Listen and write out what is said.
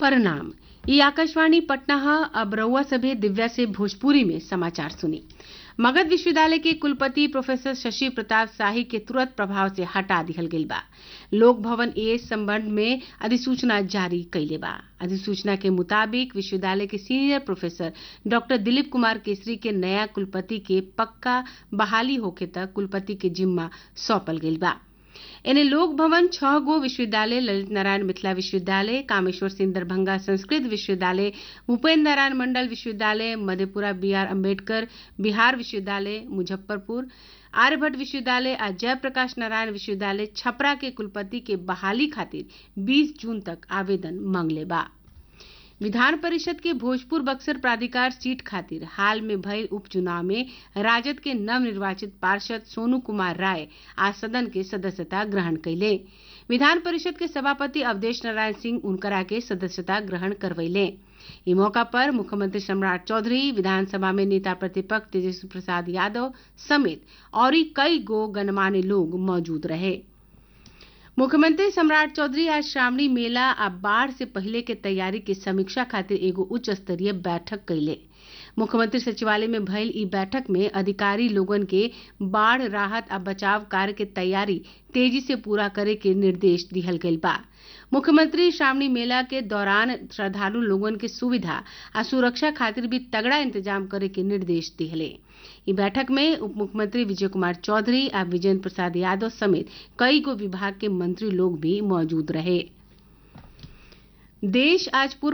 परिणाम ई आकाशवाणी पटना है अब रउआ सभे दिव्या से भोजपुरी में समाचार सुनी मगध विश्वविद्यालय के कुलपति प्रोफेसर शशि प्रताप शाही के तुरंत प्रभाव से हटा दिहल गईल बा लोक भवन ए संबंध में अधिसूचना जारी कैले बा अधिसूचना के मुताबिक विश्वविद्यालय के senior professor doctor Dilip Kumar Kesari के नया कुलपति के पक्का बहाली होखे तक कुलपति के जिम्मा सौंपल गईल बा एने लोक भवन छह गो विश्वविद्यालय ललित नारायण मिथिला विश्वविद्यालय कामेश्वर सिंह दरभंगा संस्कृत विश्वविद्यालय भूपेन्द्र नारायण मंडल विश्वविद्यालय मधेपुरा बी आर अम्बेडकर बिहार विश्वविद्यालय मुजफ्फरपुर आर्यभट्ट विश्वविद्यालय आ जयप्रकाश नारायण विश्वविद्यालय छपरा के कुलपति के बहाली खातिर 20 जून तक आवेदन मांगले बा विधान परिषद के भोजपुर बक्सर प्राधिकार सीट खातिर हाल में भयल उपचुनाव में राजद के नवनिर्वाचित पार्षद सोनू कुमार राय आज सदन के सदस्यता ग्रहण कैले विधान परिषद के सभापति अवधेश नारायण सिंह उनकरा के सदस्यता ग्रहण करवैले ई मौका पर मुख्यमंत्री सम्राट चौधरी विधानसभा में नेता प्रतिपक्ष तेजस्वी प्रसाद यादव समेत और कई गो गणमान्य लोग मौजूद रहे मुख्यमंत्री सम्राट चौधरी आज श्रावणी मेला आ बाढ़ से पहले के तैयारी के समीक्षा खातिर एगो उच्च स्तरीय बैठक कैले मुख्यमंत्री सचिवालय में भइल ई बैठक में अधिकारी लोगन के बाढ़ राहत आ बचाव कार्य के तैयारी तेजी से पूरा करे के निर्देश दिहल गईल बा मुख्यमंत्री श्रावणी मेला के दौरान श्रद्धालु लोगन के सुविधा आ सुरक्षा खातिर भी तगड़ा इंतजाम करे के निर्देश दिहले ई बैठक में उप मुख्यमंत्री विजय कुमार चौधरी आ विजेंद्र प्रसाद यादव समेत कई गो विभाग के मंत्री लोग भी मौजूद रहे देश आज पूर्व